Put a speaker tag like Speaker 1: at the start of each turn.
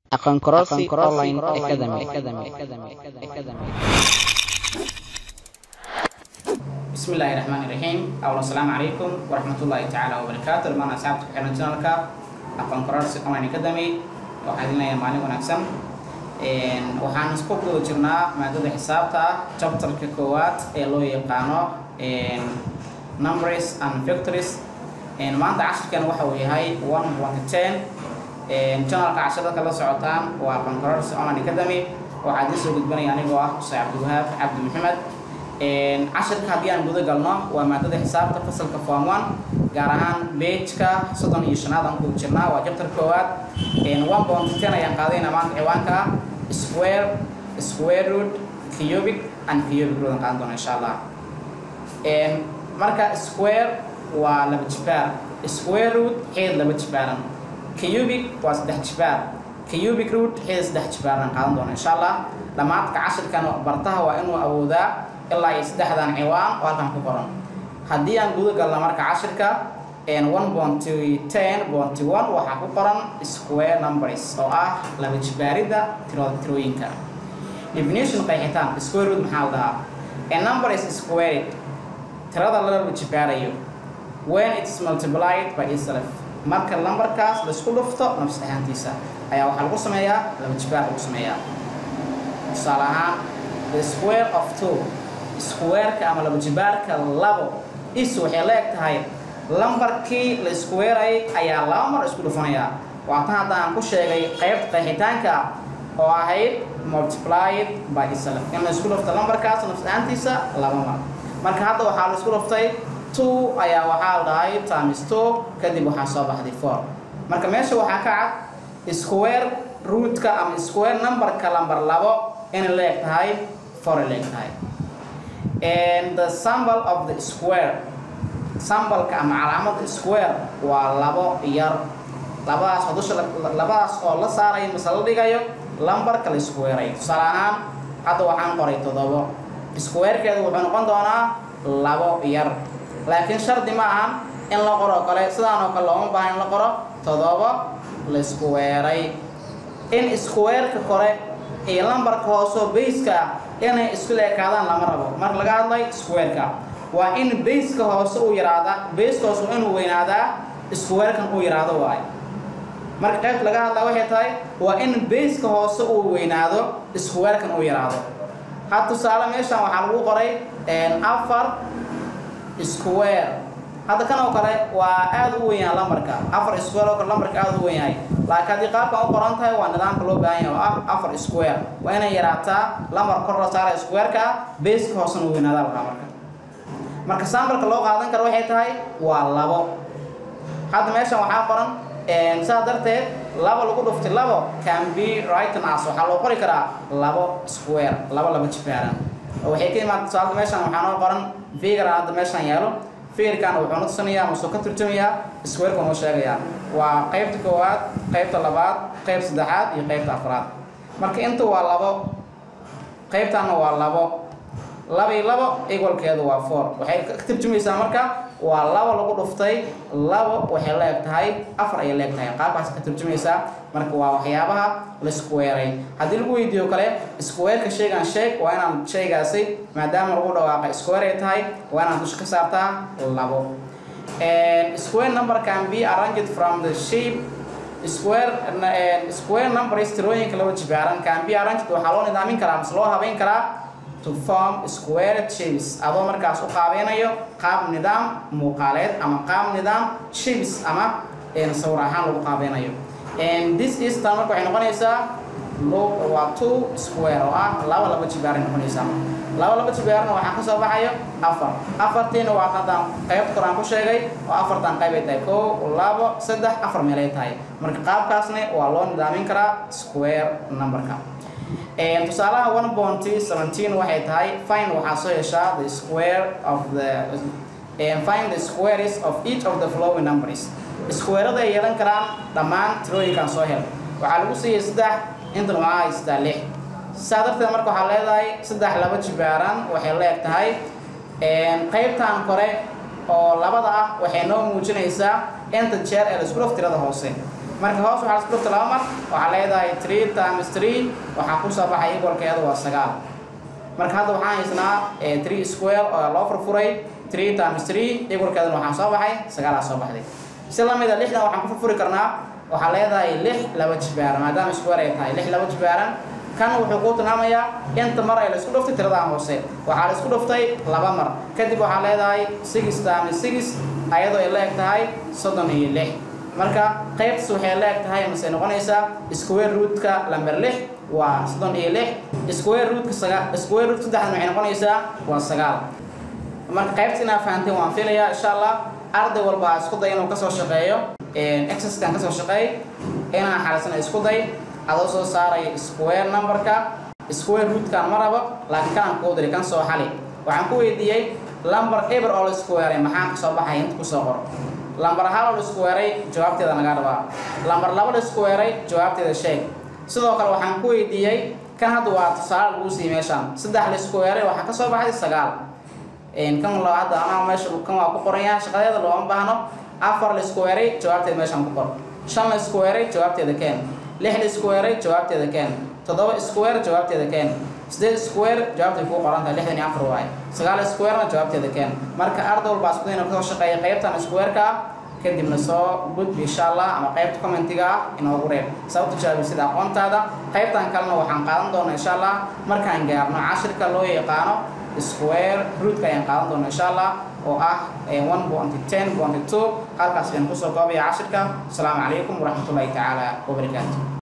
Speaker 1: Aqoon kororsi online academy.
Speaker 2: بسم الله الرحمن الرحيم أولا السلام عليكم ورحمة الله تعالى وبركاته لما أصحابك حنا جنالك أقوم قرارس أونلاين أكاديمي waxaan idin leeyahay maalin wanaagsan waxaan isku guda jirnaa maadada xisaabta chapterka koowaad ee loo yaqaano numbers and factories maanta cashirkan waxa uu yahay one point ten channelka cashirada kala socotaan waa aqoon kororsi online academy waxaa idin soo gudbanaya anigoo ah xuseen cabdiwahaab cabdi maxamed cashirka haddii aan guda galno waa maadada xisaabta fasalka form one gaar ahaan bejka soddon iyo shanaad aan ku jirnaa waa jabtar koowaad one point ten ayaan qaadayna maanta ciwaanka ah square square root cubic and cubic root aan qaadan doona insha allah marka square waa laba jibaar square root xeed laba jibaaran cubic waa saddex jibaar cubic root xeed saddex jibaar aan qaadan doona insha allah dhammaadka cashirkan bartaha waa inuu awoodaa ilaa iyo saddexdan ciwaan oo halkan ku qoran haddii aan guda galno marka cashirka one bonty ten bonty one waxaa ku qoran square numbers oo ah laba jibaaridda tiro tirooyinka definition qeexitaan square root maxaa la dhahaa a number is squared tirada la laba jibaarayo when it is multiplied by itself marka lambarkaas la isku dhufto nafs ahaantiisa ayaa waxaa lagu sameeyaa laba jibaar lagu sameeyaa tusaale ahaan the square of two squareka ama laba jibaarka labo is waxay la eg tahay lambarkii la iskuweerayay ayaa laba mar isku dhufanayaa waatan hadda aan ku sheegay qaybta qeexitaanka oo ahayd multiplied by itself in la isku dhufto lambarkaas nafs ahaantiisa laba mar marka hadda waxaa la isku dhuftay two ayaa waxaa la dhahay times two kadib waxaa soo baxday four marka meesha waxaa ka cad square rootka ama square numberka lambar labo inay la eg tahay four ay la eg tahay and the symbol of the square sambalka ama calaamada square waa labo yar labadaas oo dusha labadaas oo la saarayo mise la dhigayo lambarka la squareay tusaale ahaan hadda waxaan qoray toddobo squarekeedu wuxuu noqon doonaa labo yar laakiin shardi ma ahan in la qoro kale sidaan oo kale looma baahan in la qoro toddobo la squareay in squareka kore iyo lambarka hooseo bayska inay isku leekaadaan lama rabo marka laga hadlay squareka waa in bayska hoose uu yaraada bayska hoose waa inuu weynaadaa squarekan uu yaraado waayo marka qaybta laga hadlaa waxay tahay waa in bayska hoose uu weynaado squarekan uu yaraado had tusaale meeshan waxaa lagu qoray afar square hadda kan oo kale waa aada u weyn yahay lambarka afar square oo kale lambarka aada u weyn yahay laakiin haddii qaabkan u qoran tahay waa nidaamka loo baahan yahay oo ah afar square waa inay yaraataa lambar kor la saara squareka bayska hoosena u weynaadaa lahaa marka marka sambalka loo qaadan karo waxay tahay waa labo hadda meeshan waxaa qoran saas darteed labo lagu dhuftay labo can be written as waxaa loo qori karaa labo square labo laba jibaaran oo waxay ka imaata tusaalada meeshan waxaa noo qoran figure hadda meeshan yaalo figurkan wuxuu na tusinayaa masuu ka turjumayaa squareka noo sheegayaa waa qaybta koowaad qaybta labaad qayb saddexaad iyo qaybta afraad marka inta waa labo qaybtanna waa labo laba iyo labo equalkeedu waa four waxay ka turjumaysaa marka waa labo lagu dhuftay labo waxay la eg tahay afar ayay la eg tahay qaabkaas ka turjumaysaa marka waa waxyaabaha la squareay haddii lagu weydiiyo kale squareka shaygan sheeg waa inaan shaygaasi maadaama lagu dhawaaqay square ay tahay waa inaan dusha ka saartaa labo square number can be arranged from the shape square square numbers tirooyinka laba jibaaran can be arranged waxaa loo nidaamin karaa mise loo habeyn karaa to form square shapes adoo markaas u qaabeynayo qaab nidaam muuqaaleed ama qaab nidaam shapes ama sawir ahaan lagu qaabeynayo this is tan marka waxay noqonaysaa waa two square oo ah laba laba jibaaray noqonaysaa laba laba jibaarna waxaa ka soo baxayo afar afartiina waa haddaan qaybta kor aan ku sheegay oo afartan qayb ay tahay kow labo saddex afar meel ay tahay marka qaabkaasna waa loo nidaamin karaa square numberka tusaalaha one bonty seventeen waxay tahay fine waxaa soo heshaa the square of the find the squares of each of the following numbers squarada ay yeelan karaan dhammaan tirooyinkan soo hel waxaa lagu siiyey saddex intan waxaa haystaa lix saa darteed marka waxaa leedahay saddex laba jibaaran waxay la eg tahay qaybtan kore oo labada ah waxay noo muujinaysaa inta jeer ee la isku dhaf tirada hoose marka hoos waxaa isku dhuftay laba mar waxaa leedahay three times three waxaa kusoo baxay equalkeedu waa sagaal marka hadda waxaan haysnaa three square oo loo furfuray three times three equalkeeduna waxaa soo baxay sagaalaa soo baxday si lamida lixdan waxaan ku furfuri karnaa waxaa leedahay lix laba jibaaran maadaama square ay tahay lix laba jibaaran kan wuxuu kuu tilmaamayaa inta mar ay la isku dhuftay tiradan hoose waxaa la isku dhuftay laba mar kadib waxaa leedahay six times six ayadoo ay la eg tahay soddon iyo lix marka qaybtas waxay la eg tahay mase noqonaysaa square rootka lamber lix waa soddon iyo lix square rootka saga square root saddexdan waxay noqonaysaa waa sagaal marka qaybta inaa fahanteen waan filayaa insha allah arday walba isku day inuu kasoo shaqeeyo exerciskan kasoo shaqeey inaa xalisana isku day adoo soo saaray square numberka square rootkan ma rabo laakiin kanaan kuu diri kan soo xali waxaan ku weydiiyey lamber eber oo la squareay maxaa kasoo baxay inta kusoo qor lamber hal oo la squareay jawaabteeda naga rabaa lamber laba la squareay jawaabteeda sheeg sidoo kale waxaan ku weydiiyey kan hadda waa tusaale lagu siiyey meeshaan saddex la squareay waxaa kasoo baxay sagaal kan lo hadda anaa meesha kan waa ku qoran yahay shaqadeeda looma baahno afar la squareay jawaabteeda meeshaan ku qor shan la squareay jawaabteeda keen lix la squareay jawaabteeda keen toddoba square jawaabteeda keen sideed square jawaabtay kuu qoran tahay lixdan iyo afar waaye sagaal squarena jawaabteeda keen marka arday walbaa isku dayna kasoo shaqeeya qaybtan squareka ah kadibna soo gudbi insha allah ama qaybta commentiga ah inoogu reeb sababta jaabi sida aqoontaada qaybtan kalena waxaan qaadan doonaa insha allah markaan gaarno cashirka loo yaqaano square rootka ayaan qaadan doonaa insha allah oo ah one point ten point two halkaas ayaan kusoo koobaya cashirka asalaamu calaykum waraxmatullaahi tacaala wabarakaatu